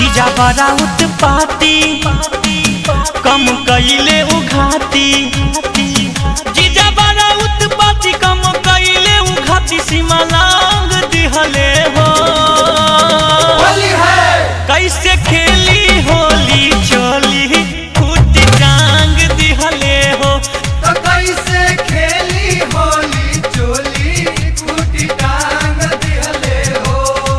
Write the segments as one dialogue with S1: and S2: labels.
S1: जीजा बड़ा उत्पाती कम कइले उघाती जीजा बड़ा उत्पाती कम कइले उघाती सीमा लांग दिहले हो
S2: होली है
S1: कैसे खेली होली चोली फूटी टांग दिहले हो
S2: तो कैसे खेली होली चोली कुटी टांग दिहले हो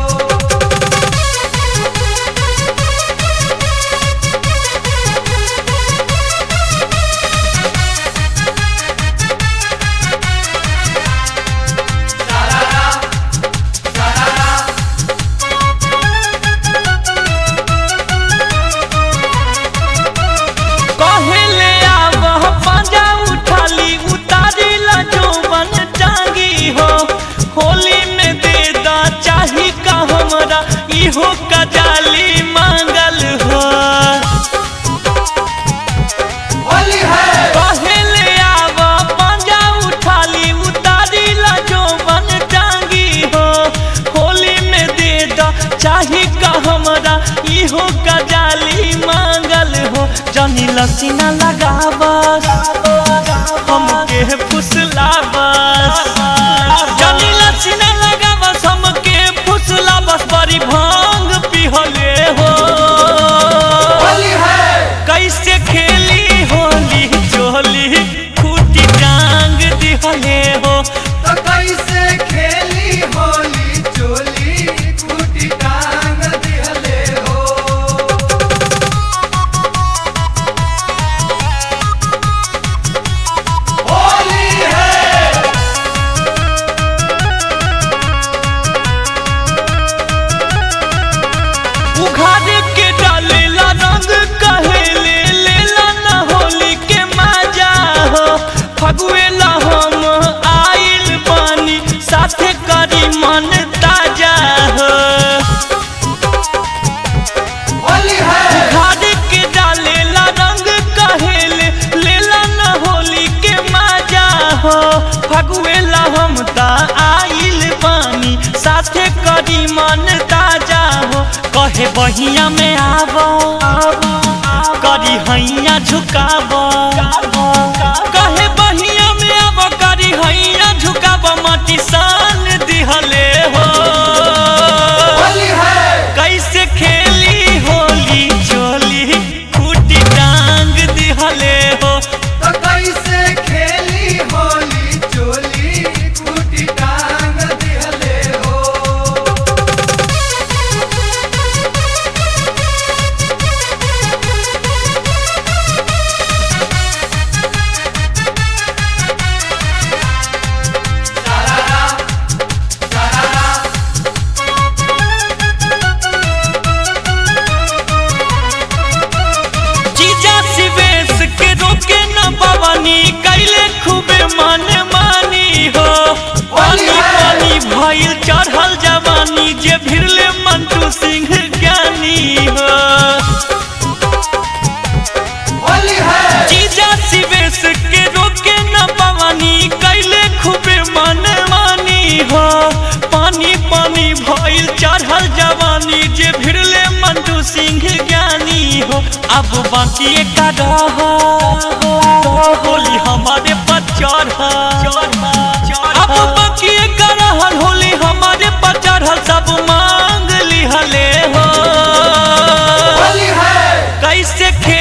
S2: सारारा सारारा
S1: कहले आवह पंजा उठाली उतारी ला जोबन टांगी हो होली में दे दा चाही का हमरा इहो कजाली मांगल हो
S2: होली है
S1: कहले आवह पंजा उठाली उतारी ला जोबन टांगी हो होली में दे दा चाही का हमरा इहो कजाली मांगल हो जनी लसीना लगावस हमके फुसलावस जनी लसीना लगावस हमके फुसलावस बड़ी भांग पिहले हो
S2: होली है
S1: कैसे खेली होली चोली खूटी टांग दिहले हो
S2: तो कैसे खेली होली चोली कुटी टांग दिहले हो होली है
S1: उघाड़ के डालेला रंग कहेले लेला न होली के मजा हो फगुएला हम आइल बानी साथे करी मन ताजा हो
S2: होली है
S1: उघाड़ के डालेला रंग कहेले लेला न होली के मजा हो फगुएला हम ता आइल बानी साथे करी मन ताजा हो कहे बहिया में आवो करी हैया झुकाव कहे बहिया में आवो करी हैया झुकाव माटी सान दिहले हो
S2: होली है
S1: कैसे खेली होली चोली फूटी टांग दिहले हो
S2: तो कैसे खेली होली चोली कुटी टांग दिहले हो सारारा सारारा
S1: जीजा सिवेश के रोके न पवनी कैले खूबे मन मानी हो पानी पानी भइल चढ़ल जवानी जे भिड़ले मंटू सिंह ज्ञानी हो
S2: होली है
S1: जीजा सिवेश के रोके न पवनी कैले खूबे मन मानी हो पानी पानी भइल चढ़ल जवानी जे भिड़ले मंटू सिंह ज्ञानी हो अब बाकी एक रह होली हमारे पर चढ़ अब बाकी एक रहल होली हमारे पर चढ़ल सब मांग लिहले हो
S2: होली है
S1: कैसे